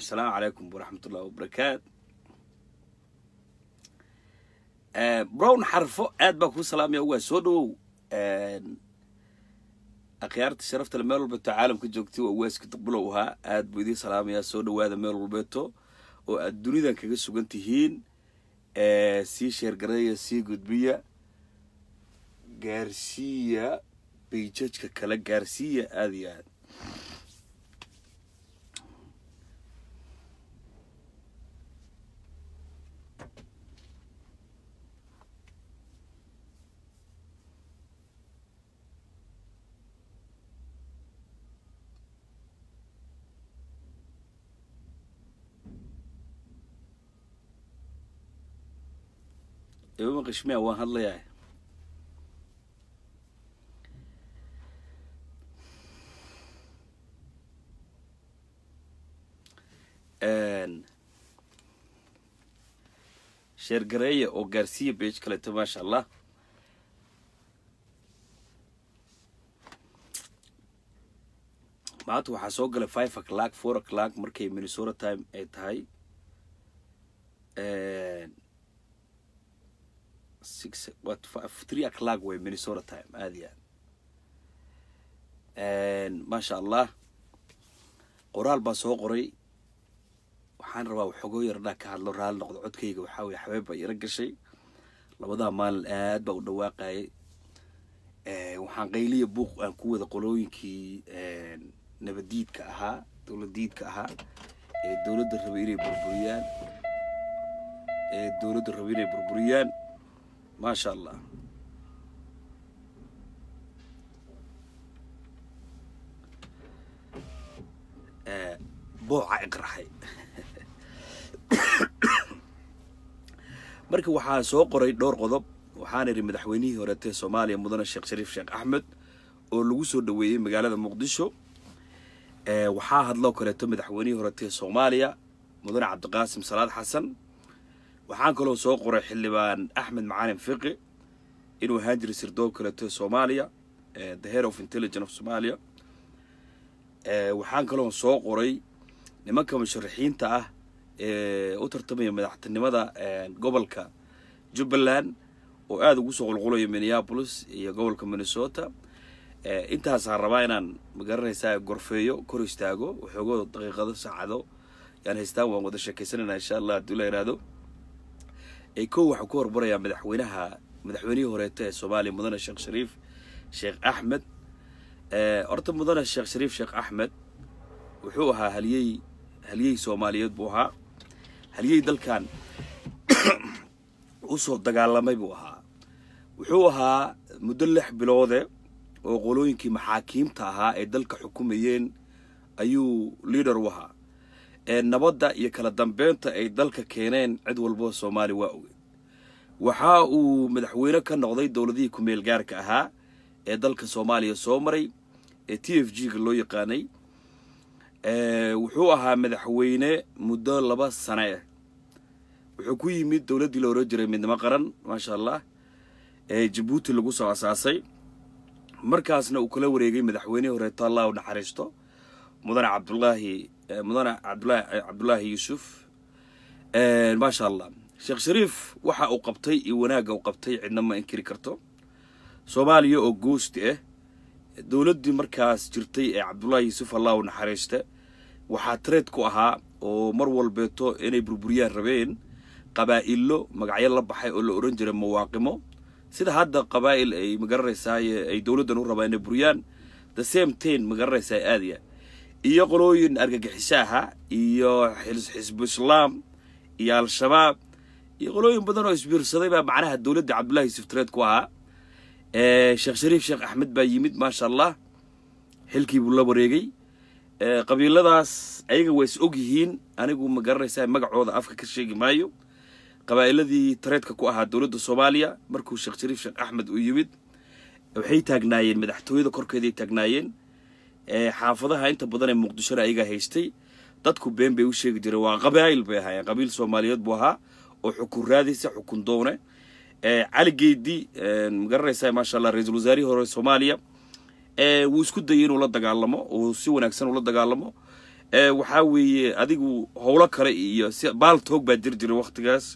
asalaamu calaykum waraxmat ullahi wabarakaat brown xarfo aad baa kuu salaamaya waa soo dhowow akhyaarta sharaftale meel walbeeto caalamka joogtay waa waaska duqbulow ahaa aad buu idiin salaamayaa soo dhowaada meel walbeeto oo aad dunidan kaga sugan tihiin sii sheergareeya sii gudbiya gaarsiiya bayjajka kale gaarsiiya aada iyo aad ibama qishmiya waan hadlayaa sheergareeya oo gaarsiiya bage kaleeto maasha allah maanta waxaa soo galay five o'clock four o'clock markay minnesota time ay tahay six what three o'clock way minnesota time aada iyo aad maasha allah qoraal baa soo qoray waxaan rabaa waxoogoo yardhaa ka hadlo raali noqdo codkayga waxaa weye xabeeb baa ira gashay labadaa maalin aad baa u dhawaaqayay waxaan qayliya buuq aan ku wada qolooyinkii nabadiidka ahaa dowladiidka ahaa ee dowladda rabay inay burburiyaan ee dowladda rabay inay burburiyaan maasha allah booca iqraxay marka waxaa soo qoray dhowr qodob waxaan idhi madaxweynihii horeetee soomaaliya mudane sheekh shariif sheekh axmed oo lagu soo dhoweeyey magaalada muqdisho waxaa hadloo kaleeto madaxweynihii horeetee soomaaliya mudane cabdiqaasim salaad xasan waxaan kaloo soo qoray xildhibaan axmed macalin fiqi inuu ahaan jiray sirdoon kaleeto soomaaliya the head of intelligence of somalia waxaan kaloo soo qoray nimanka musharaxiinta ah ee u tartamaya madaxtinimada gobolka jubbaland oo aada ugu soo qulqulayo minneapolis iyo gobolka minnesota intaasaan rabaa inaan magaranaysaa gorfeeyo kor istaago waxoogoo daqiiqado saacado yaan haystaan waan wada sheekaysanayna insha allah hadduu la yidhaahdo kow waxuu ku horbarayaa madaxweynaha madaxweynihii horeeta ee soomaaliya mudane sheekh shariif sheekh axmed horta mudane sheekh shariif sheekh axmed wuxuu ahaa haliyey haliyey soomaaliyeed buu ahaa haliyey dalkan usoo dagaalamay buu ahaa wuxuu ahaa muddo lix biloode oo qolooyinkii maxaakiimta ahaa ee dalka xukumayeen ayuu liader u ahaa nabadda iyo kala dambeynta ay dalka keeneen cid walbo soomaaliya waa ogeed waxa uu madaxweyne ka noqday dowladihii ku-meel gaarka ahaa ee dalka soomaaliya soo maray ee t f g ga loo yaqaanay wuxuu ahaa madaxweyne muddo laba sane ah wuxuu ku yimid dowladdii la oran jiray midnimo qaran maasha allah ee jabuuti lagu soo asaasay markaasna uu kala wareegay madaxweynihii horeeto allah u naxariisto mudane cabdulaahi mudane cabdulaahi cabdullaahi yuusuf maasha allah sheekh shariif waxa uu qabtay iyo wanaagga uu qabtay cidna ma inkiri karto soomaaliya oo goosti ah dowladdii markaas jirtay ee cabdullaahi yuusuf allah u naxariista waxaa tareed ku ahaa oo mar walbeeto inay burburiyaan rabeen qabaa'illo magacyo la baxay oo la odhan jiray mawaaqimo sida hadda qabaa'il ay magaranaysaay ay dowladdan u rabaan inay buriyaan the same ten magaranaysaa aadiya iyo qolooyin argagixiso aha iyo xisbu islaam iyo al-shabaab iyo qolooyin badan oo isbiirsaday baa macnaha dowladda cabdullahi yuusuf tareed ku ahaa sheekh shariif sheekh axmed baa yimid maasha allah xilkii buu la wareegay qabiiladaas ayaga waa is og yihiin anigu ma garanaysaa magacooda afka ka sheegi maayo qabaa'iladii tareedka ku ahaa dowladda soomaaliya markuu sheekh shariif sheekh axmed uu yimid waxay taagnaayeen madaxtooyada korkeeday taagnaayeen xaafadaha inta badan ee muqdishona ayagaa haystay dadku been bay u sheegi jireen waa qabaa'il bay ahaayeen qabiil soomaaliyeed buu ahaa oo xukun raadaysa xukun doone cali geedi magaranaysaa maasha allah ra-iisul wasaarihii hore soomaaliya wuu isku dayay inuu la dagaalamo oo si wanaagsan ula dagaalamo waxaa weeye adigu howlo kale iyo si baal toog baa jir jiray waktigaas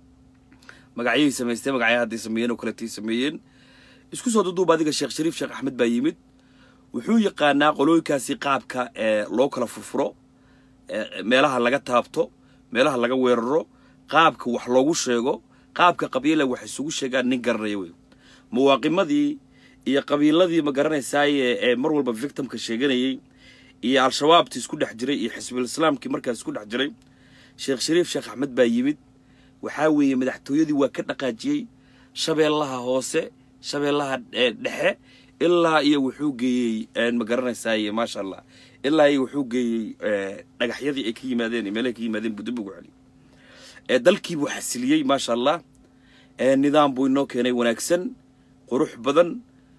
magacyay samaystee magacya hadday sameeyeen oo kaletay sameeyeen isku soo duduuba adiga sheekh shariif sheekh axmed baa yimid wuxuu yaqaanaa qolooyinkaasi qaabka loo kala furfuro meelaha laga taabto meelaha laga weeraro qaabka wax loogu sheego qaabka qabiila wax isugu sheegaan nin garanaya wey mawaaqimadii iyo qabiiladii ma garanaysaaye ee mar walba victimka sheeganayay iyo al-shabaabtii isku dhex jiray iyo xisbul islaamkii markaas isku dhex jiray sheekh shariif sheekh axmed baa yimid waxaa weeye madaxtooyadii waa ka dhaqaajiyey shabeellaha hoose shabeellaha dhexe ilaa iyo wuxuu geeyey ma garanaysaaye maasha allah ilaa iyo wuxuu geeyey dhagaxyadii ay ka yimaadeen meelahay ka yimaadeen budub ugu celiy dalkii buu xasiliyey maasha allah nidaam buu inoo keenay wanaagsan qurux badan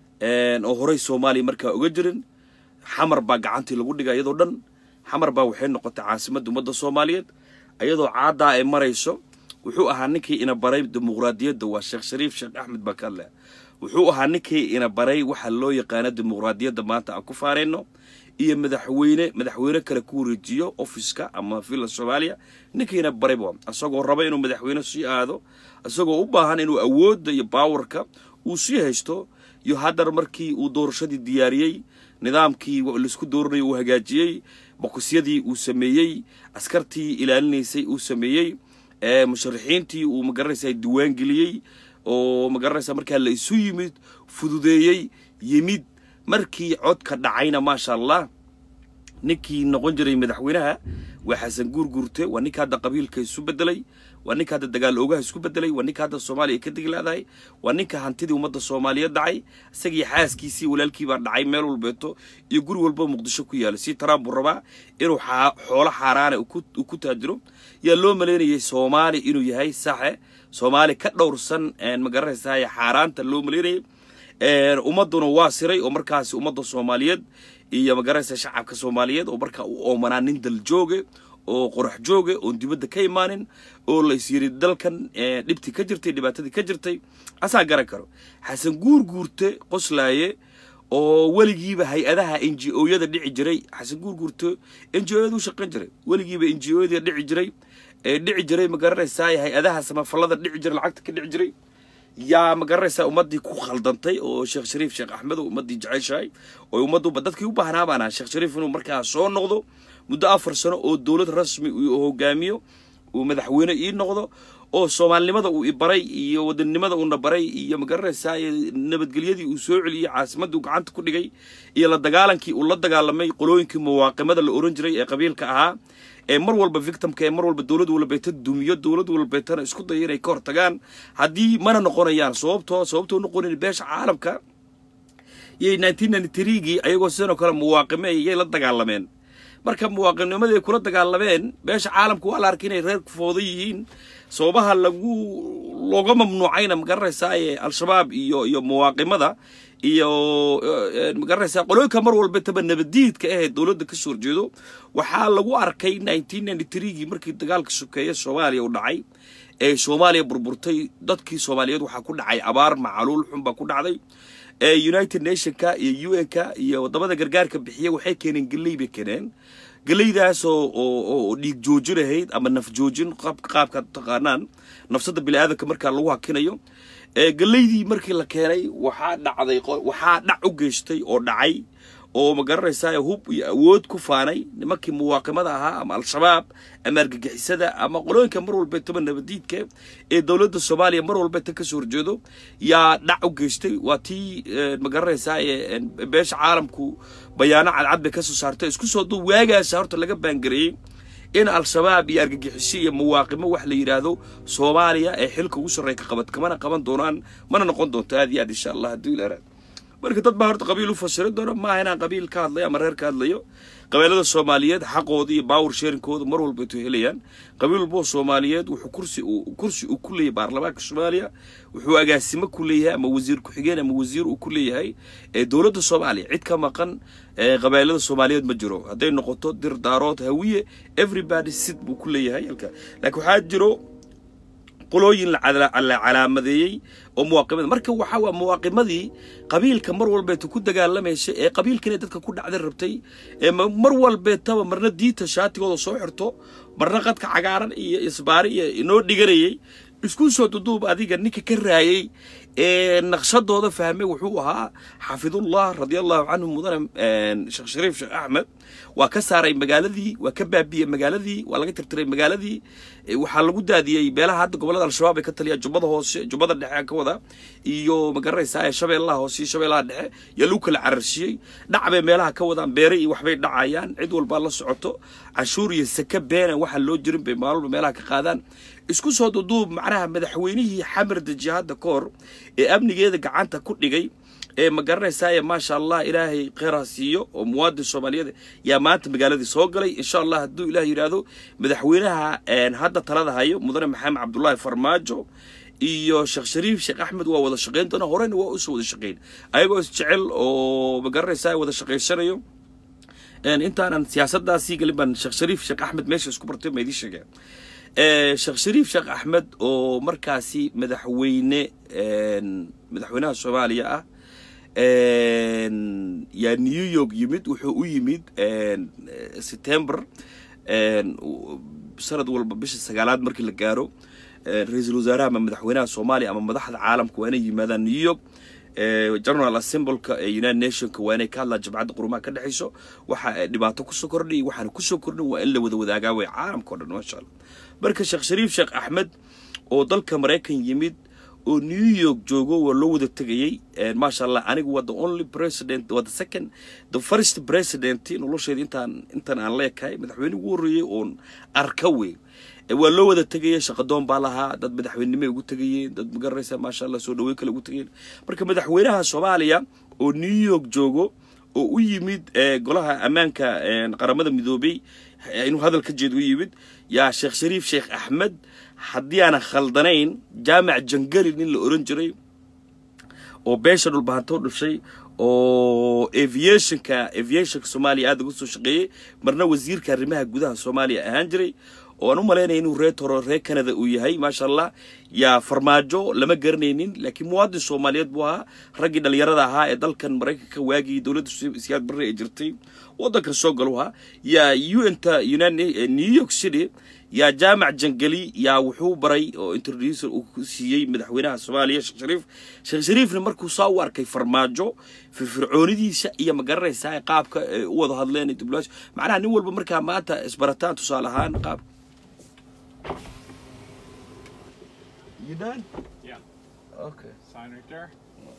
oo horey soomaaliya markaa oga jirin xamar baa gacantii lagu dhigay iyadoo dhan xamar baa waxay noqotay caasimadda ummadda soomaaliyeed iyadoo caaddaa ay marayso wuxuu ahaa ninkii ina baray dimuqraadiyadda waa sheekh shariif sheekh axmed baa ka hadlaya wuxuu ahaa ninkii ina baray waxa loo yaqaano dimuqraadiyadda maanta aan ku faarayno iyo madaxweyne madaxweyne kale ku wareejiyo ofiska ama villa soomaaliya ninkiina barayba isagoo raba inuu madaxweyne sii aado isagoo u baahan inuu awoodda iyo baawarka uu sii haysto iyo haddar markii uu doorashadii diyaariyey nidaamkii laisku dooranayo uu hagaajiyey boqosyadii uu sameeyey askartii ilaalinaysay uu sameeyey musharaxiintii uu magaranaysa diwaan geliyey oo magaranaysa markaa la isu yimid fududeeyey yimid markii codka dhacayna maasha allah ninkii noqon jiray madaxweynaha waa xasan guurguurte waa ninka hadda qabiilka isu bedelay waa ninka hadda dagaal oogaha isku bedelay waa ninka hadda soomaaliya ka degi laadahay waa ninka hantidii ummadda soomaaliyeed dhacay isagii xaaskiisii walaalkii baa dhacay meel walbeeto iyo guri walba muqdisho ku yaala si trump buu rabaa inuu xoolo xaaraana uu ku taajiro yaa loo malaynayay soomaali inuu yahay saxe soomaali ka dhowrsan ma garanaysaay xaaraanta loo malaynayay ummadduna waa siray oo markaasi ummadda soomaaliyeed iyo magaranaysa shacabka soomaaliyeed oo markaa u oomanaa nin dal jooge oo qorax jooge oon dibadda ka imaanin oo la is yiri dalkan dhibtii ka jirtay dhibaatadii ka jirtay asaa garan karo xasan guur guurte qoslaaye oo weligiiba hay-adaha n g o-yada dhici jiray xasan guur guurte n g o-yada u shaqayn jiray weligiiba n g o-yada dhici jiray ee dhici jiray ma garanaysaa hay-adaha samafallada dhici jiray lacagta ka dhici jiray yaa ma garanaysaa ummaddii ku khaldantay oo sheekh shariif sheekh axmed oo ummaddii jeceshahay oo ummadduba dadkii u baahnaa baan ahaa sheekh shariif inuu markaa soo noqdo muddo afar sano oo dowlad rasmi uu hogaamiyo uu madaxweyne ii noqdo oo soomaalinimada uu ibaray iyo wadannimada uuna baray iyo ma garanaysaa nabadgelyadii uu soo celiyey caasimadii uu gacanta ku dhigay iyo la dagaalankii uu la dagaalamay qolooyinkii mawaaqimada la oran jiray ee qabiilka ahaa ee mar walba victimka ee mar walba dowlad walbeeta dumiyo dowlad walbeetana isku daya inay ka hortagaan haddii mana noqonayaan sababtoo sababtoo noqonayn beesha caalamka yay nineteen ninety threegii ayagoo sidanoo kale mawaaqime yay la dagaalameen marka muwaaqifnimadii ay kula dagaalameen beesha caalamka waa la arkay inay reer kufooda yihiin sababaha lagu looga mamnuucayna magaranaysaa al-shabaab iyo iyo muwaaqimada iyo magaranaysaa qolooyinka mar walba taba nabadiidka ahayd dowladda ka soo horjeedo waxaa lagu arkay nineteen ninety threegii markii dagaalka sokeeye soomaaliya uu dhacay ee soomaaliya burburtay dadkii soomaaliyeed waxaa ku dhacay abaar macaluul xun baa ku dhacday united nationka iyo u n-ka iyo waddamada gargaarka bixiya waxay keeneen geley bay keeneen geleydaas oo oo dhiig joojin ahayd ama naf joojin qaabkaad taqaanaan nafsadda bini aadamka markaa lagu hakinayo geleydii markii la keenay waxaa dhacday waxaa dhac u geystay oo dhacay oo ma garanaysaa hub iyo awood ku faanay nimankii muwaaqimada ahaa ama al-shabaab ama argagixisada ama qolooyinka mar walbeetaba nabadiidka ee dowladda soomaaliya mar walbeeta ka soo horjeedo yaa dhac u geystay waa tii ma garanaysaa beesha caalamku bayaano cadcad bay ka soo saartay isku soo duu waagaasa horta laga baangareeyey in al-shabaab iyo argagixiso iyo mawaaqimo wax la yidhaahdo soomaaliya ee xilka ugu sarreeya ka qabad kamana qaban doonaan mana noqon doonto aad iyo aad insha allah haddii la araad marka dad baa horta qabiil u fasiri doona maaha inaan qabiil ka hadlayo ama reer ka hadlayo qabiilada soomaaliyeed xaqooda iyo baawar sheerinkooda mar walba intuu helayaan qabiil walboo soomaaliyeed wuxuu kursi kursi uu ku leeyahay baarlamaanka soomaaliya wuxuu agaasimo ku leeyahay ama wasiir ku-xigeen ama wasiir uu ku leeyahay ee dowladda soomaaliya cid ka maqan qabailada soomaaliyeed ma jiro hadday noqoto dir daarood hawiye everybody sid buu ku leeyahay halka laakiin waxaa jiro qolooyin la cala- la calaamadeeyey oo muwaaqimada marka waxaa waa muwaaqimadii qabiilka mar walbeeta ku dagaalamaysa ee qabiilkana dadka ku dhacday rabtay ee ma- mar walbeetaba marna diinta shaatigooda soo xirto marna qadka cagaaran iyo isbaari iyo inoo dhiganayay isku soo duduub adiga ninka ka raayay ee naqshadooda fahmay wuxuu ahaa xaafidullah radiallahu canhu mudane een, sheekh shariif sheekh axmed waa ka saaray magaaladii waa ka baabiyey magaaladii waa laga tirtiray magaaladii ee, waxaa lagu daadiyey beelaha hadda gobolada al-shabaab ay ka taliya jubbada hoose jubbada dhexe aan ka wada iyo magaranaysaa ee shabeellaha hoose iyo shabeellaha dhexe yaa lagu kala cararshiyey dhac bay meelaha ka wadaan beere iyo waxbay dhacayaan cid walbaa la socoto canshuur iyo saka beena waxaan loo jirin bay maalba meelaha ka qaadaan isku soo duduub macnaha madaxweynihii xamar deji hadda ka hor ee amnigeeda gacanta ku dhigay ee ma garanaysaa maasha allah ilaahay kheyraa siiyo oo muwaadin soomaaliyeed yaa maanta magaaladii soo galay insha allah hadduu ilaah yidhaahdo madaxweynaha een, hadda talada hayo mudane maxamed cabdullaahi farmaajo iyo sheekh shariif sheekh axmed waa wada shaqayn doona horena waa usoo wada shaqayn ayagoo isjecel oo ma garanaysaa wada shaqaysanayo een, intaanan siyaasadaasii gelin baan sheekh shariif sheekh axmed meesha isku bartay ma idiin sheegeen Eh, sheekh shariif sheekh axmed oo markaasi madaxweyne een, madaxweynaha soomaaliya ah een, yaa new york yimid wuxuu u yimid een, eh, september een, u- sanad walba bisha sagaalaad markii la gaaro eh, ra-iisul wasaaraha ama madaxweynaha soomaaliya ama madaxda caalamka waa inay yimaadaan new york Eh, general assembleka ee united nationka waa inay ka hadlaan jabcadda qurumaha ka dhexayso waxa ay dhibaato kusoo kordhay waxaana kusoo kordhin waa in la wada wadaagaa way caalamka oo dhan maasha allah marka sheekh shariif sheekh axmed oo dalka maraykan yimid oo new york joogo waa loo wada tegayey Eh, maasha allah anigu waa the only president waa the second the first president nolosheeda intaan intaan aan leekahay madaxweyne ugu horreeyey oon arka wey Eh, waa loo wada tegaya shaqadoon baa lahaa dad madaxweynenimay ugu tegayeen dad magaranaysa maasha allah soo dhaweyn kale ugu tegayeen marka madaxweynaha soomaaliya oo new york joogo oo u yimid eh, golaha ammaanka eh, qaramada midoobay eh, inuu hadal ka jeed u yimid yaa sheekh shariif sheekh axmed haddii aanan khaldanayn jaamac jangali nin la oran jiray oo beesha dhulbahantoo dhushay oo aviationka aviationka soomaaliya aada uga soo shaqeeyey marna wasiirka arrimaha gudaha soomaaliya ahaan jiray oo aan u malaynaya inuu reer toro reer canada uu yahay maasha allah yaa farmaajo lama garanaynin laakiin muwaadin soomaaliyeed buu ahaa raggii dhalinyarada ahaa ee dalkan maraykanka waagii dowladda si- siyaad barre ee jirtay waddankan soo galu ahaa yaa un-ta united new york city yaa jaamac jangali yaa wuxuu baray oo introducer uu ku siiyey madaxweynaha soomaaliya sheekh shariif sheekh shariifna markuu saa u arkay farmaajo firfircoonidiisa iyo ma garanaysaa qaabka ay u wada hadleen diblomaasi macnaha nin walba markaa maanta isbarataan tusaale ahaan qaab You done? Yeah, Okay. sign right there.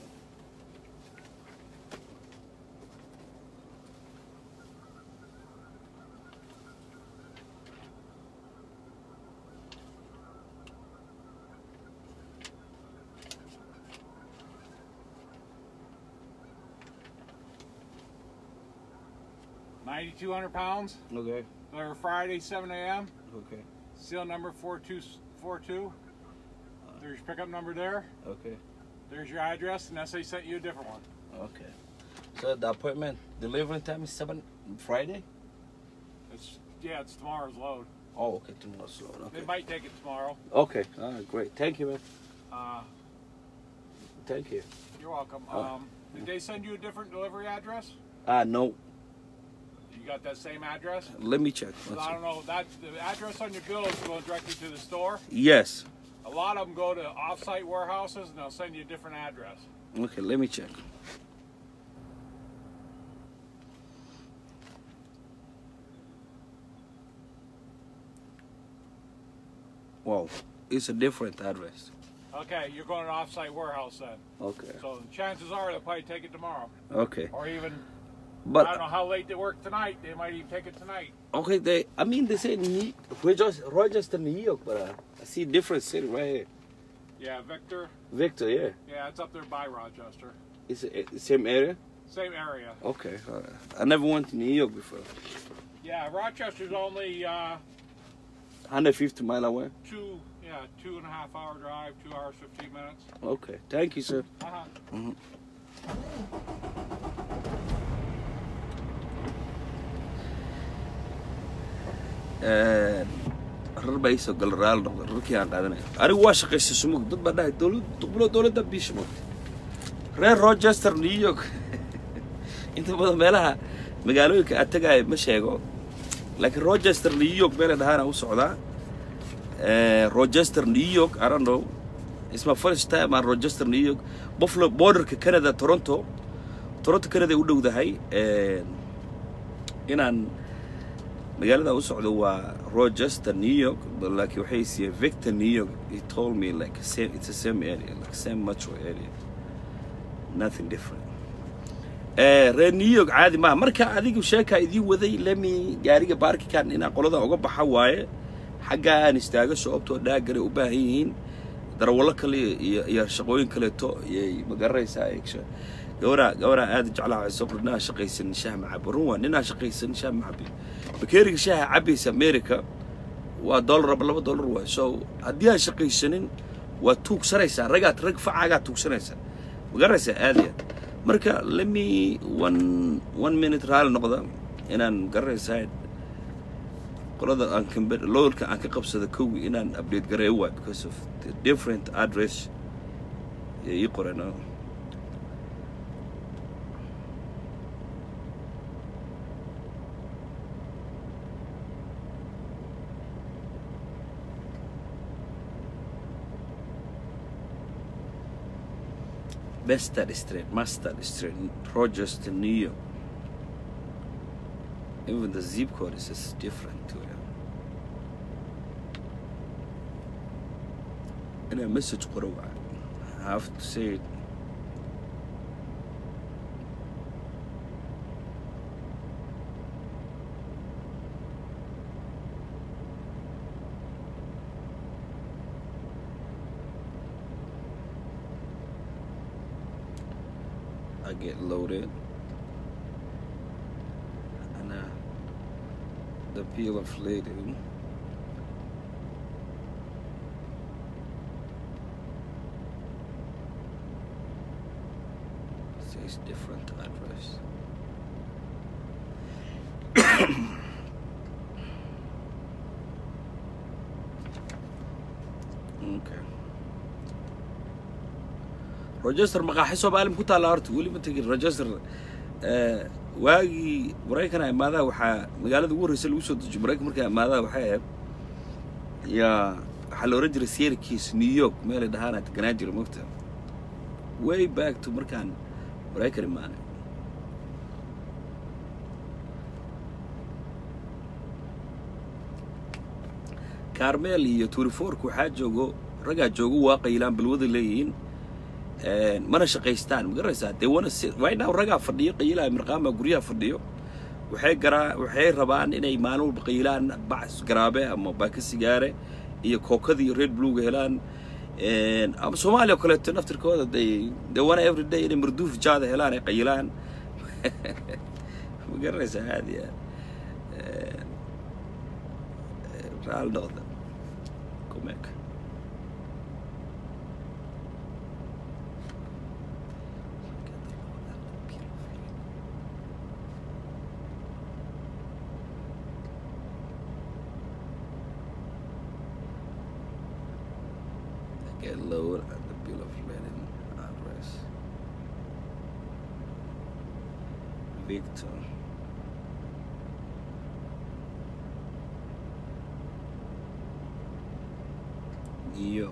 Ninety-two hundred pounds. Okay. Deliver Friday, seven a.m. Okay. Seal number four two four two. There's your pickup number there. Okay. There's your address, and SA sent you a different one. Okay. So the appointment delivery time is seven Friday. It's yeah, it's tomorrow's load. Oh, okay. Tomorrow's load. Okay. They might take it tomorrow. Okay. All right. Great. Thank you, man. Uh, Thank you. you're welcome. Oh. Um, did they send you a different delivery address? Ah, no. You got that same address? Let me check. 'Cause One I second. don't know that the address on your bill is going directly to the store. Yes. A lot of them go to off-site warehouses, and they'll send you a different address. Okay. Let me check. Wow. It's a different address. Okay, you're going to an off-site warehouse then. Okay. So chances are they'll probably take it tomorrow, Okay. or even But I don't know how late they work tonight. They might even take it tonight. Okay, they. I mean, they say New, Rochester, Rochester, New York, but uh, I see different city right here. Yeah, Victor. Victor, yeah, Yeah, it's up there by Rochester. it's the same area. Same area. Okay, all right. I never went to New York before. Yeah, Rochester's only uh, 150 mile away. two, yeah, two and a half hour drive, two hours fifteen minutes. Okay, thank you, sir. Uh-huh. Een, rar baa iisoo gala raali noqda rarkii aan qaadanaya anigu waa shaqaystay sumug dad baa dhahay dowlad duqbulo dowladda biisha mogta reer rochester new york inta badan meelaha magaalooyinka aad tagaaya ma sheego laakiin rochester new york meela dhahaana u socdaa Eh, rochester new york i don't know it's my first time aan rochester new york buffalo borderka canada toronto toronto canada ay u dhowdahay Eh, inaan magaalada u socdo waa rochester new york but laakiin waxay siiyeen victor new york he told me like same, it's the same area like same metro area nothing different Eh, reer new york caadi maaha marka adigu sheekaa idiin waday lemi gaariga baarkikan inaan qolada uga baxa waaye xaggaa aan istaago sababtoo dhaagana u baahan yihiin darawallo kale iyo iyo shaqooyin kaleeto iyay magaranaysaa eegsha gabaraa gabaraa aad jeclaa waxay soo qor ninaa shaqaysan shaah macabo run waa ninaa shaqaysan shaah macabi bakeeriga shaaha cabaysa america waa dollar aba laba dollar waay so haddii aan shaqaysanin waa tuugsanaysaa ragaad rag facaagaa tuugsanaysaa magaranaysaa aad iyo aad marka lemi one one minute raali noqda inaan garanaysaa qolada aan kambe lowlka aan ka qabsada kowgi inaan update gareeyo waay because of the different address ee ii qoran oo Bestad Street, Mustard Street, Rochester, New York. Even the zip code is just different too. Yeah. And a message qoro waay. I have to say it. I get loaded. And uh, the peel of lady. Says different address. okay. rochester maqaaxi soomaali ku taalla horta weli ma tegin rochester eh, waagii maraykan imaadaha waxaa magaalada ugu horreysa lagu soo dejiyo maraykan markaa imaadaha waxay ahayd yaa waxaa la ohan jiray sierkiis new york meelay dhahaana deganaan jira mogta way back to markaan maraykan imaanay carmel iyo turifork waxaa joogo raggaa joogo waa qayilaan balwada leeyihiin Een, mana shaqaystaan ma garanaysaa dee wana si right now ragaa fadhiyo qayilaha mirqaama guryaha fadhiyo waxay garaa waxay rabaan inay maalin walba qayilaan bac garaabe ama baaka sigaare iyo kookada iyo red bluega helaan Een, ama soomaaliya oo kaleeto naftirkooda they they wana every day inay marduuf jaada helaan ay qayilaan ma garanaysaa aad iyo aad Een, een, raali noqda kumeeka get lower at the bill of lading address. Victor. New York.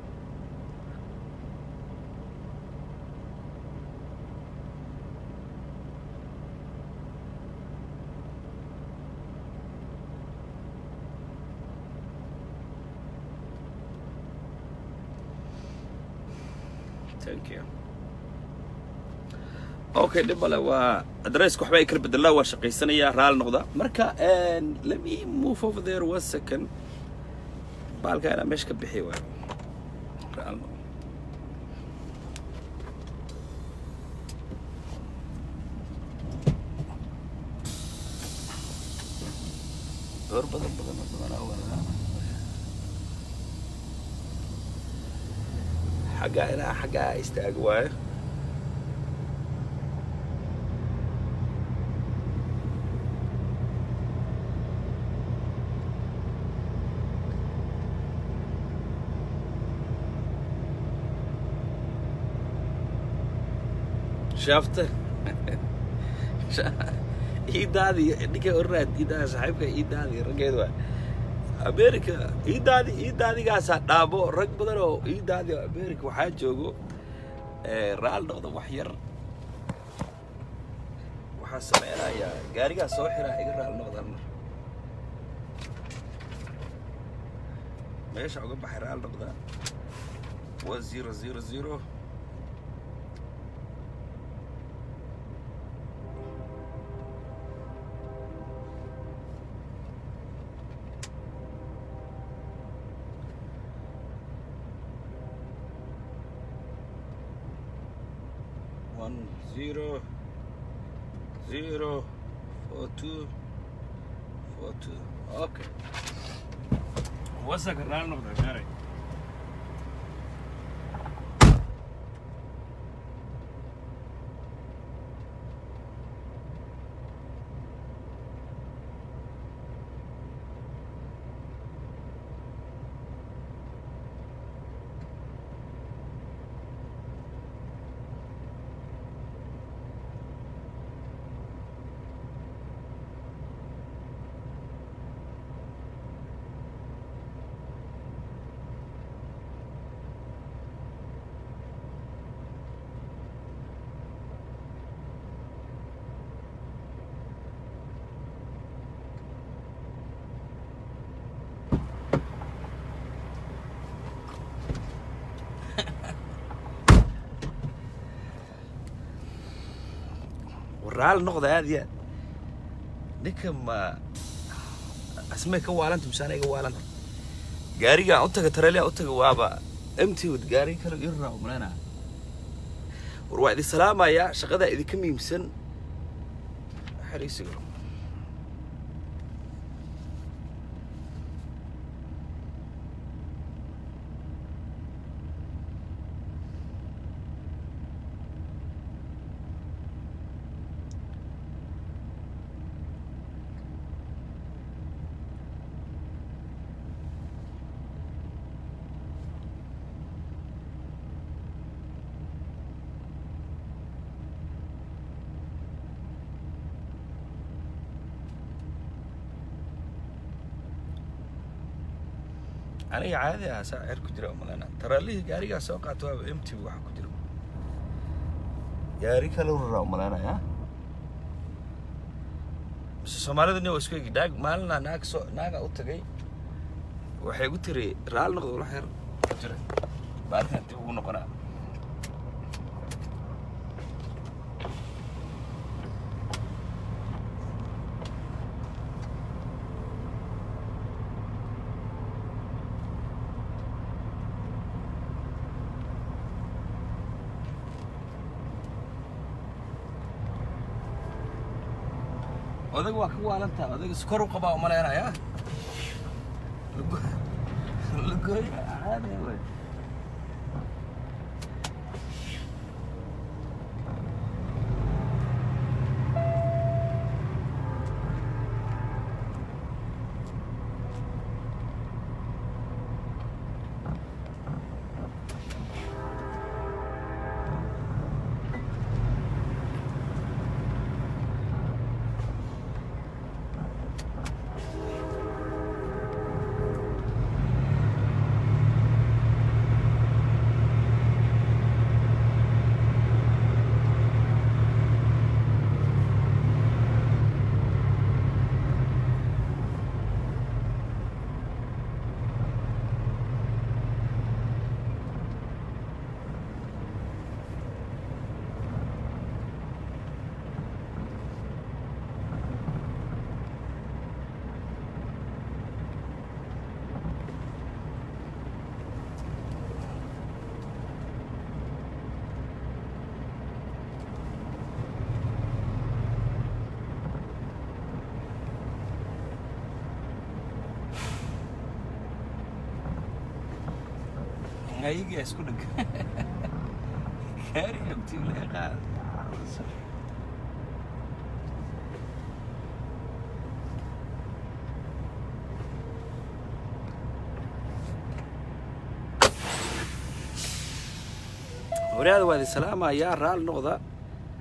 Thank you. okay dhib male waa adresska waxba ay kala bedelaa waa shaqaysanayaa raali noqda marka and let me move over there one second baalka inaa meesha ka bixi waayo raali noqda door badan badan oo badanaa wadaa xaggaa inaa xaggaa istaago waayo shaafta iidaadi ninka oranaad iidaada saaxiibka iidaadi raggeed waa america iidaadi iidaadigaasa dhaabo rag badan oo iidaadi oo america waxaa joogo raal noqda wax yar waxaa sameynayaa gaarigaa soo xiraa iga raal noqdan meesha uga baxay raal noqda waa zero zero zero one zero zero four two four two okay wasaka raal noqda gaari raal noqda aad iyo aad ninka ma asmay ka waalanta misaana iga waalanta gaarigaan u taga tareeliyaa u taga waaba emtod gaari kale irraa umaleynaa war waa idin salaamayaa shaqadaa idinka muhiimsan xariisiga aniga caadi ah saa cer ku jira umalena taraalihii gaarigaa soo qaato waaba mt waxa ku jira gaari kale raraa umalenaya mise soomaalida ni waa isku egi naag maalina naag soo naaga u tagay waxay gu tiri raal noqdo wala xeer ku jira maalintan dib ugu noqonaa odag waa ka waalantaa odag iskor u qabaa umaleynaya lagoy caadi wey ayagaa isku dheg gaari abtii laga qaada wariyaada waa idin salaamayaa raal noqda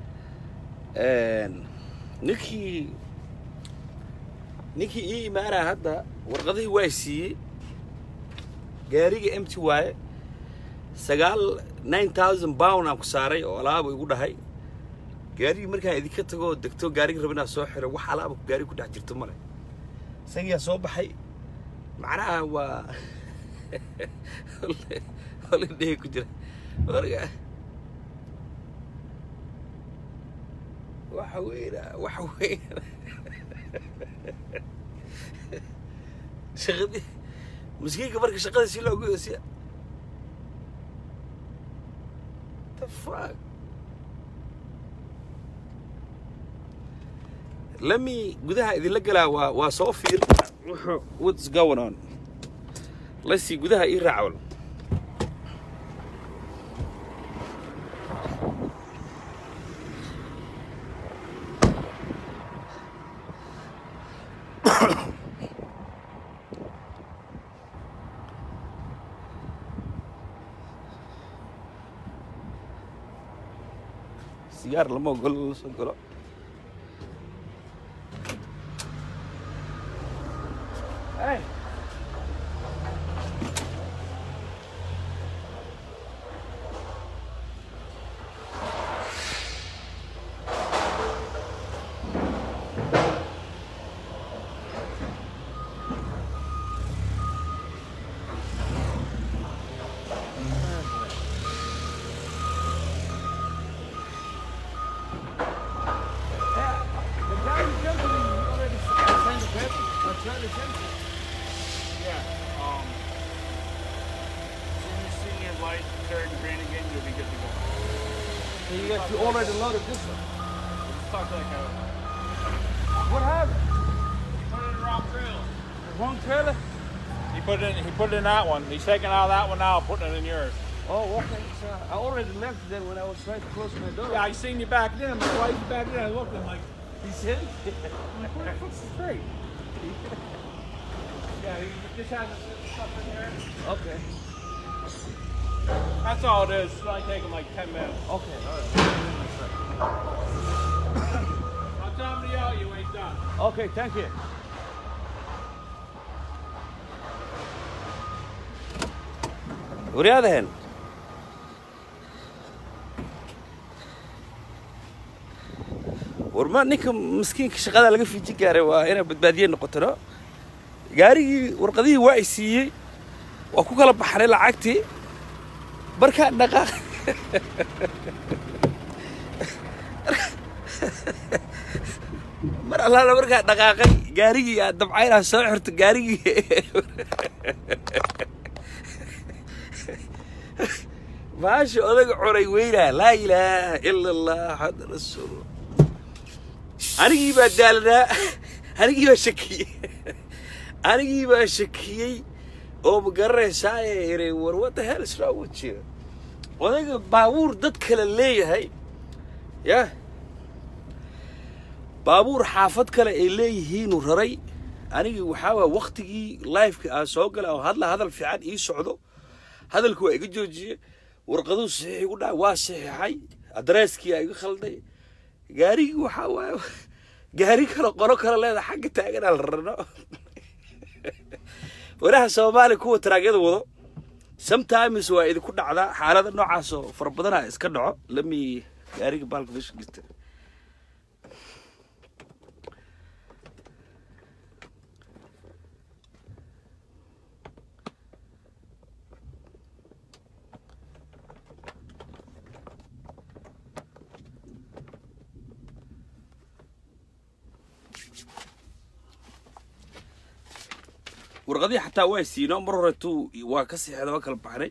ninkii ninkii ii imaanaa hadda warqadihii waa siiyey gaariga mt waaye sagaal nine thousand pound aan ku saaray oo alaaba igu dhahay gaarigii markaan idinka tago oo degto gaarigi raba inaan soo xiro wax alaaba gaariga ku dhex jirto male isagiyaa soo baxay macnaha waa holiday ku jira marka waxa weyna waxa weyna shaqadii miskiinka marka shaqada si loogu yoosiya the fuck lami gudaha idinla galaa waa waa soo fiir wuxuu what's going on lasi gudaha ii raacwal sigaar lama ogolo la soo galo hey The guy who came to me already signed the paper. I tried to send it. Yeah. Um, as soon as you see your light turn green again, you'll be good to go. And you got you already loaded this one. Just talk to that guy. What happened? Put it in the wrong trailer. The wrong trailer? He put it in. He put it in that one. He's taking out that one now, putting it in yours. Oh, okay. So I already left then when I was trying to close my door. Yeah, I seen you back then. I'm like, why you back then? I looked. I'm like, He's in? I'm like, what the fuck's straight? yeah, he just has his stuff in there. okay. That's all it is. It's only taking like 10 minutes. Okay, all I'll tell him to yell at you when he's done. right. Okay, thank you. waryaadahan warma ninka miskiinka shaqada laga fiiji gaaray waa inaa badbaadiye noqotano gaarigii warqadihii waa i siiyey waa ku kala baxnay lacagtii markaa dhaqaaq mar allaala markaa dhaqaaqay gaarigii aad dabca inaad soo xirto gaarigii maasha odaga cunay weynaa laa ilaaha ila allah xamd rasuul anigii baa daalanaa anigii baa shakiyey anigii baa shakiyey oo ma garanaysaa ee iray war what the hell is wrong with you odayga baabuur dad kale leeyahay yah baabuur xaafad kale ay leeyihiinuu raray anigii waxaa waaya waktigii lifeka aan soo galay oo hadla hadal fiican ii socdo hadalku waa iga joojiyey warqaduu saxiix igu dhaca waa saxiixay adreeskii aa iga khalday gaarigii waxaa waaye gaari kale qolo kale leeda xagga taaganaa la rarno waraha soomaaliya kuwa taraagyada wado sometimes waa idinku dhacdaa xaalada noocaas oo fara badanaa iska dhaco lami gaariga baalka meesha gista warqadii xataa waa siino mar horetuu waa ka sixeeda waa kala baxnay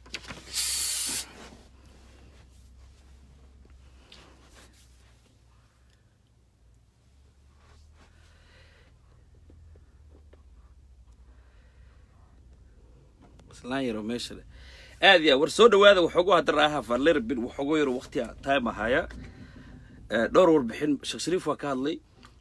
islaan yaro meesha leh aad ya war soo dhawaada waxoogu hadar ahaa valerabin waxoogu yaro waqti time ahaaya Eh, dhowr warbixin sheekh shariif waa ka hadlay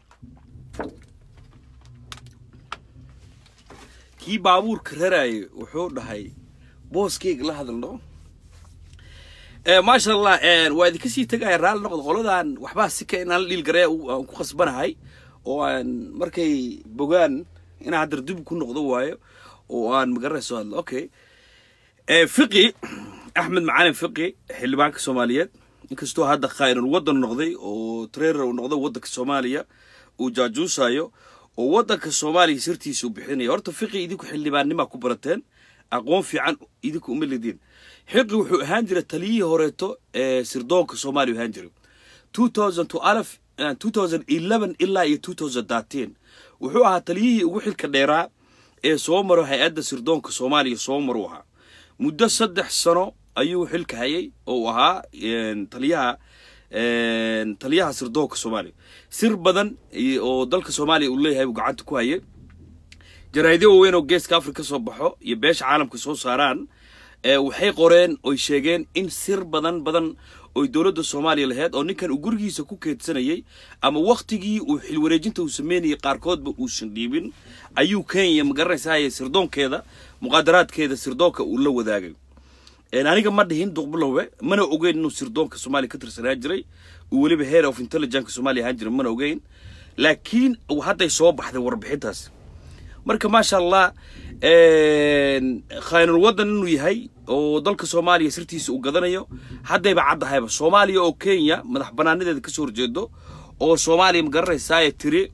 kii baabuurka raraayay wuxuu dhahay booskeyga la hadalno Eh, maasha allah eh, waa idinka sii tegaya raalli noqdo qoladan waxbaa si ka inaan la dhiil garaya u- aan ku khasbanahay oo aan markay bogaan inaan haddar dib ku noqdo waayo oo aan magaranayso hadlo okay Eh, fiqi axmed macalin fiqi xildhibaanka soomaaliyeed inkastoo hadda khaa'inul waddan noqday oo treerer uu noqday waddanka soomaaliya uu jaajuusayo oo waddanka soomaaliya sirtiisa u bixinaya horta fiqi idinku xildhibaannimaa ku barateen aqoon fiican idinku uma ledin xiqi wuxuu ahaan jiray taliyihii horeeto ee sirdoonka soomaaliya ahaan jiray 2012 eh, 2011 ilaa iyo 2013 wuxuu ahaa taliyihii ugu xilka dheeraa ee soo maro hay-adda sirdoonka soomaaliya soo maruu ahaa muddo saddex sano ayuu xilka hayay oo uu ahaa een, taliyaha een, taliyaha sirdoonka soomaaliya sir badan iyo- oo dalka soomaaliya uu leeyahay buu gacanta ku hayay jaraa'idyo waaweyn oo geeska afrika soo baxo iyo beesha caalamka soo saaraan ee waxay qoreen oy sheegeen in sir badan badan oy dowladda soomaaliya lahayd oo ninkan uu gurigiisa ku keedsanayay ama wakhtigii uu xilwareejinta uu sameynayay qaarkoodba uusan dhiibin ayuu kenya magaranaysaay sirdoonkeeda muqaadaraadkeeda sirdoonka uu la wadaagay Een, aniga ma dhihin duqbulowe mana ogeyn inuu sirdoonka soomaaliya ka tirsanaa jiray uu weliba head of intelligence soomaaliya ahaan jiray mana ogeyn laakiin uu hadday soo baxday warbixintaas marka maasha allah khaynul waddan inuu yahay oo dalka soomaaliya sirtiisa uu gadanayo haddayba caddahayba soomaaliya oo kenya madax banaanadeeda kasoo horjeedo oo soomaaliya ma garanaysaa tiri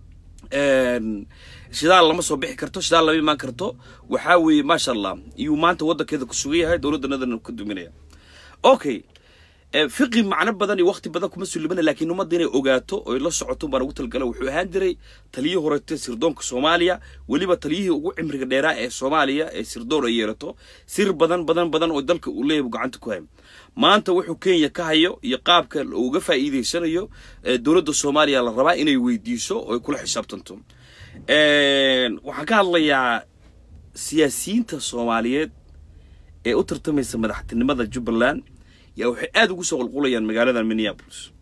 een, shidaal lama soo bixi karto shidaal lama imaan karto waxaa weeye maasha allah iyuu maanta waddankeeda ku sugan yahay dowladdanadana ka duminaya okay Eh, fiqi macno badan iyo waqti badan kuma sulimana laakiin ummadda inay ogaato oy la socoto baan ugu talagala wuxuu ahaan jiray taliyihii horeete sirdoonka soomaaliya weliba taliyihii ugu cimriga dheeraa ee soomaaliya ee sirdoon ay yeelato sir badan badan badan oo dalka uu leeyahay buu gacanta ku hayo maanta wuxuu kenya ka hayo iyo qaabka uu uga faa'iidaysanayo eh, dowladda soomaaliya la rabaa inay weydiiso oo ay kula xisaabtanto Een, waxaan ka hadlayaa siyaasiyiinta soomaaliyeed ee u tartamaysa madaxtinimada jubbaland yaa waxay aada ugu soo qulqulayaan magaalada minneapolis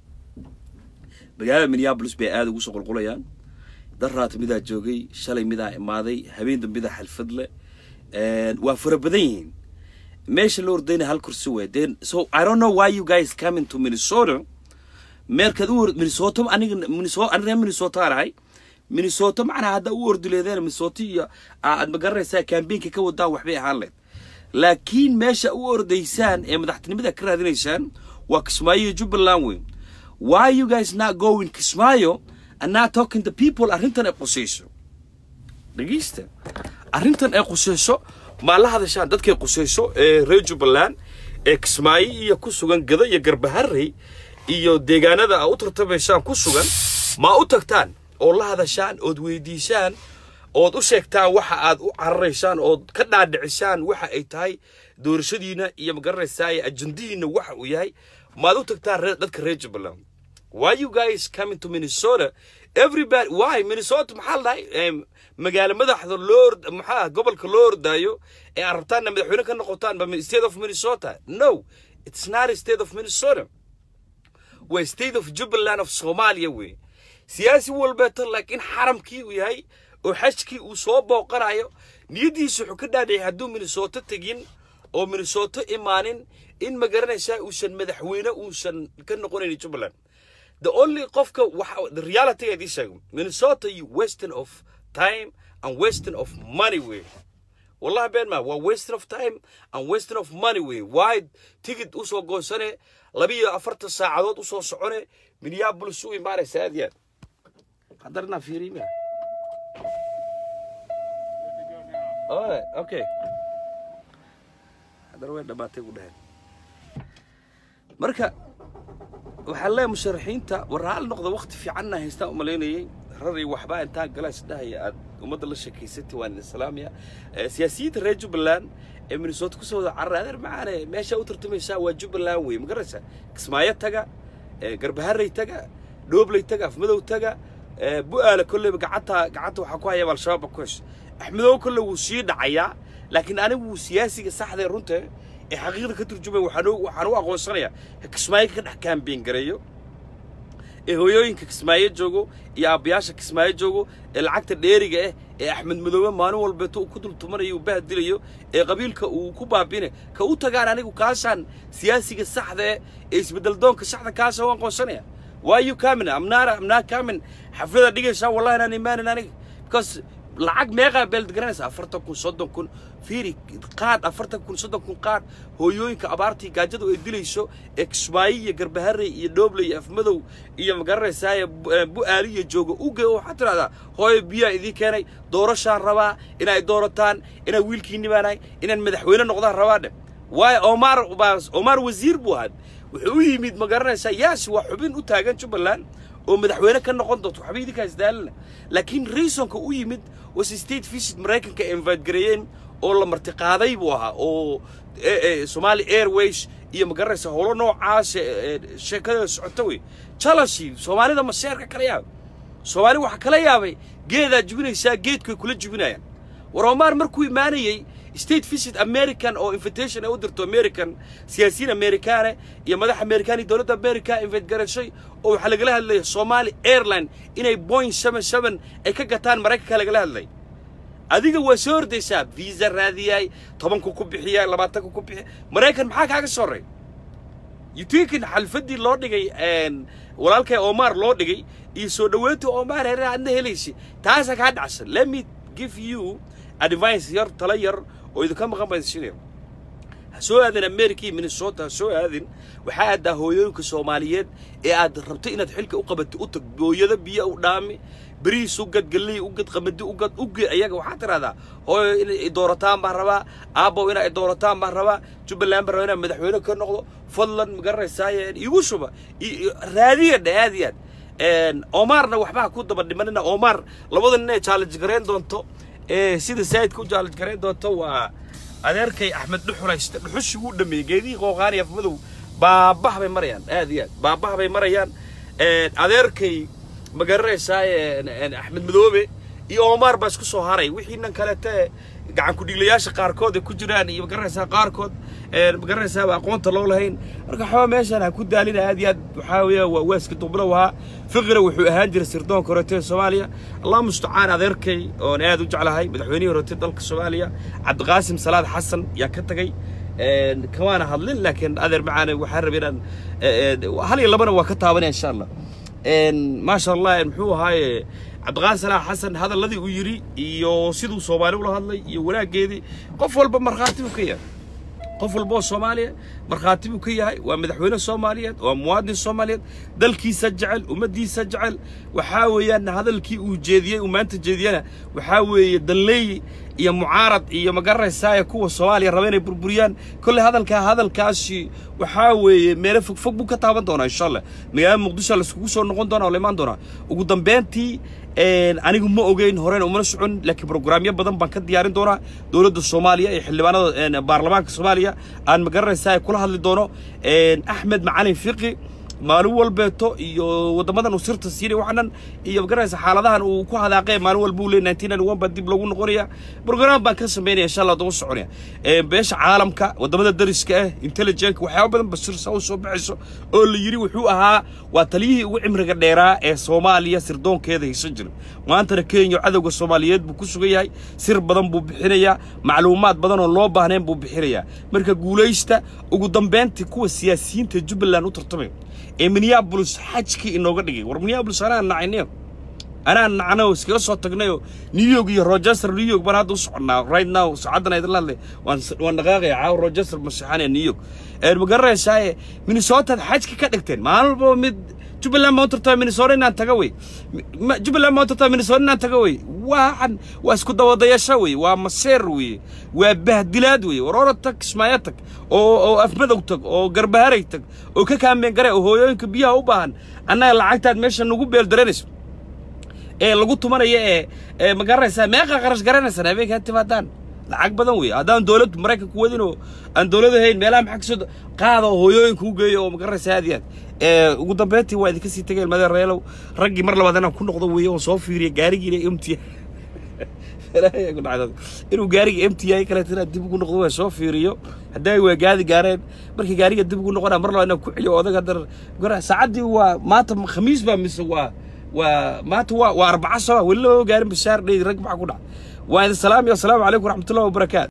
magaalada minneapolis bay aada ugu soo qulqulayaan daraat midaa joogay shalay midaa imaaday habeen dambidaa xalfad leh Een, waa fara badan yihiin meesha la ordayna hal kursi wey then so i don't know why you guys coming to minnesota meerkaad u or- minnesota aniga minnesota aniga minnesota aan ahay minnesota macnaha hadda u ordi leedeen minnesota iyo aa- aad ma garanaysaa kambeynka ka wadaan waxbay ahaan leed laakiin meesha u ordaysaan ee madaxtinimada ka raadinaysaan waa kismaayo iyo jubbaland weyn why you guys not going kismaayo and not talking to people arrintan ay qusayso dhegeysta arrintan ay qusayso maa la hadashaan dadkay qusayso ee reer jubbaland ee kismaayo iyo ku sugan gado iyo garbaharey iyo deegaanada aa u tartamaysaan ku sugan maa u tagtaan oo la hadashaan ood weydiisaan ood u sheegtaan waxa aad u cararaysaan ood ka dhaadhicisaan waxa ay tahay doorashadiina iyo magaranaysaa ajandihiina waxa uu yahay maad u tagtaan reer- dadka reer jubbaland why you guys coming to Minnesota? Everybody, why Minnesota? maxaa la dhahay Em, magaalo madaxda loo ord- maxaa gobolka loo ordaayo ee aad rabtaanna madaxweyne ka noqotaan ba state of Minnesota? No, it's not a state of Minnesota. waa state of Jubbaland of Somalia wey siyaasi walbeeto laakiin xaramkii uu yahay oo xajkii uu soo booqanayo niyadiisu wuxuu ka dhaadhicay hadduu Minnesota tegin oo Minnesota imaanin in ma garanaysaa uusan madaxweyne uusan ka noqonayn Jubbaland the only qofka waxa the reality ay sheego Minnesota you wasting of time and wasting of money way والله بين ما waa wasting of time and wasting of money way why ticket usoo goosane labiyo afartan saacadood usoo socone minneapolis u imaanaysa aad yaad hadarna fiirima oh okay hadar way dhamaatay ku dhaheen marka waxaan leeyahay musharaxiinta war hal noqda waqti fiicanna haystaan u malaynayay raray waxbaa intaan galaas dhahaya aad ummadda la sheekaysatay waan idin salaamaya Eh, siyaasiyiinta reer jubbaland ee minnesota kusoo wada carray adeer macaane meesha u tartamaysaa waa jubbaland wey ma garanaysaa kismaayo taga eh, garbaharey taga dhoobley taga afmadow taga eh, bu'aala kolleyba gacanta gacanta waxaa ku hayaba al-shabaab baa ku hesha axmedow kolle wuu sii dhacayaa laakiin anigu wuu siyaasiga saxda ee runta ee xaqiiqda ka turjumaya waxaan u- waxaan u aqoonsanayaa kismaayo ka dhex kaambeyn gareeyo ee hooyooyinka kismaayo joogo iyo aabbayaasha kismaayo joogo ee lacagta dheeriga ah ee axmed madoobe maalin walbeeto uu ku dultumanayo uu bahdilayo ee qabiilka uu ku baabine ka u tagaan anigu kaashaan siyaasiga saxda eh ee isbeddel doonka saxda kaasha waan qoonsanaya why you coming I'm not I'm not coming xaflada dhigaysaa wallahi inaan imaanin aniga because lacag meeqaa beeld garanaysa afartan kun soddon kun fiiri qaad afartan kun soddon kun qaad hooyooyinka abaartii gaajadu ay dilayso ee kismaayo iyo garbaharey iyo dhooble iyo afmadow iyo magaranaysaaya bu-aali iyo jooga uge waxaad tidhahdaa hooyo biyaa idiin keenay doorashaan rabaa inay doorataan inaan wiilkiinni baanahay inaan madaxweyne noqdaan rabaa dhe waayo omar baa omar wasiir buu ahaa wuxuu u yimid ma garanaysaa yaasi waa xubin u taagan jubbaland oo madaxweyne ka noqon doonto waxba idinkaas daalina laakiin reasonka u yimid was state visit maraykanka ay invite gareeyeen oo la martiqaaday buu ahaa oo somali airways iyo ma garanaysa howlo noocaas sheekada socota wey chalashi soomaalida maseerka kala yaabay soomaali waxaa kala yaabay geedaa jubinaysaa geedkoy kula jubinayaan war omar markuu imaanayey state visit american oo invitation ay u dirto american siyaasiyiin amerikaane iyo madax amerikaan iyo dowladda america invite garashay oo waxaa lagala hadlaya somali airline inay boing seven seven ay ka gataan maraykanka lagala hadlay adiga waa soo ordaysaa visa raadiyay tobanku ku bixiya labaatanku ku bixiya maraykan maxaa kaaga soo ray yutinkin xalfaddii loo dhigay walaalkay omar loo dhigay iyo soo dhoweynta omar herer aadna helaysa taasaa kaa dhacsan let me give you advice yar tala yar oo idinka maqan baa idinsinaya ha soo aadin america iyo minnesota ha soo aadin waxaa aadaa hooyooyinka soomaaliyeed ee aad rabto inaad xilka u qabatay u tag booyada biyo u dhaami beriis u gad galley u gad qamadi u gad uge ayaga waxaad tidhahdaa hooyo inay doorataan baan rabaa aabbow inay doorataan baan rabaa jubbaland baan rabaa inaan madaxweyne ka noqdo fadlan ma garanaysaaye igu shuba raadiya dhe aad iyo aad omarna waxba ha ku daba dhimanina omar labada nin ay challenge garayn doonto ee sida saayidka u challenge garayn doonto waa adeerkay axmed dhuxulayste dhuxushi wuu dhameeyey geedihii qooqaan iyo afmadow baabah bay marayaan aad iyo aad baabah bay marayaan adeerkay ma garanaysaa axmed madoobe iyo omar baa isku soo haray wixii nan kalete gacan ku-dhiiglayaasha qaarkood ay ku jiraan iyo magaranaysaa qaarkood magaranaysaaba aqoonta loo lahayn marka waxbaa meeshaan ha ku daalina aad iyo aad waxaa weeya waa waaska duqbilow ahaa fiqina wuxuu ahaan jiray sirdoonka horeete ee soomaaliya allah mustacaan adeerkay oon aad u jeclahay madaxweynihii horeete dalka soomaaliya cabdiqaasim salaad xasan yaa ka tagay kamaana hadlin laakiin adeer macaane waxaan rabay inaan hal iyo labana waa ka taabanaya insha allah maasha allah muxuu ahaaye cabdiqaadir salaax xasan hadalladii uu yidhi iyo siduu soomaali ula hadlay iyo wanaaggeedii qof walba markhaati buu ka yahay qof walba oo soomaaliya markhaati buu ka yahay waa madaxweyne soomaaliyeed waa muwaadin soomaaliyeed dalkiisa jecel ummaddiisa jecel waxaa weeyaan hadalkii uu jeediyey uu maanta jeediyana waxaa weeye dalleey iyo mucaarad iyo magaranaysaaya kuwa soomaaliya raba inay burburiyaan kolley hadalkaa hadalkaasi waxaa weeye meelo fog fog buu ka taaban doonaa insha allah magaalada muqdisho laiskugu soo noqon doonaa oo la imaan doonaa ugu dambeyntii anigu ma ogeyn horena umana socon laakiin brograamyo badan baan ka diyaarin doonaa dowladda soomaaliya iyo xildhibaanada baarlamaanka soomaaliya aan magaranaysaa kula hadli doono axmed macalin fiqi maalin walbeeto iyo waddamadan uu sirta siinay waxanan iyo magaranaysa xaaladahan uu ku hadaaqee maalin walba uu leey nineteen ninety one baa dib loogu noqonaya brograam baan ka samaynaya insha allah daba soconaya beesha caalamka waddamada dariska ah intelligentka waxyaaba badan ba sirsa u soo baxayso oo la yidhi wuxuu ahaa waa taliyihii ugu cimriga dheeraa ee soomaaliya sirdoonkeeda haysan jiray maantana kenya cadowga soomaaliyeed buu ku sugan yahay sir badan buu bixinayaa macluumaad badan oo loo baahnayn buu bixinayaa marka guulaysta ugu dambeyntii kuwa siyaasiyiinta jubbaland u tartamay ee minneabolis xajkii inooga dhigay war minneabolis anaa nacaynayo anaa nacno iskaga soo tagnayoo new york iyo rochester new york baan hadda u soconnaa right now saacaddan idinla hadlay waan waan dhaqaaqaya caawa rochester masixanaya new york ma garanaysaaye minnesotaad xajka ka dhigteen maalin walbaba mid jubbaland baan u tartaa minnesota inaan taga wey jubbaland baan u tartaa minnesota inaan taga wey waxan waa isku dawadayasho wey waa maseer wey waa bahdilaad wey war ora tag kismaayo tag oo oo afmadow tag oo garbaharay tag oo ka kaameen gare oo hooyooyinka biyaha u baahan annaga lacagtaad meesha nagu beeldaranayso ee lagu tumanaya ee ee ma garanaysaa meeqa qarash garanaysan habeenkaa timaadaan lacag badan wey haddaan dowladdu maraykanku wadin oo aan dowlad ahayn meelaha maxaa kasoo qaada oo hooyooyinka u geeyo oo ma garanaysaa aad iyo aad ee ugu dambeyntii waa idinka sii tegeen madee reelow raggii mar labaad inaan ku noqdo weeye oo soo fiiriya gaarigiina emti inuu gaariga emti yahay kaleeto inaan dib ugu noqdo waa soo fiiriyo hadday waa gaadi gaareen markii gaariga dib ugu noqonaa mar labaad inaan ku celiyo odag haddana gara saacaddii waa maanta khamiis baa mise waa waa maanta waa waa arbaca soo weli loo gaarin bashaar dhey rag maxaa ku dhaca waa idin salaamaya asalaamu calaykum waraxmatullahi wabarakaatu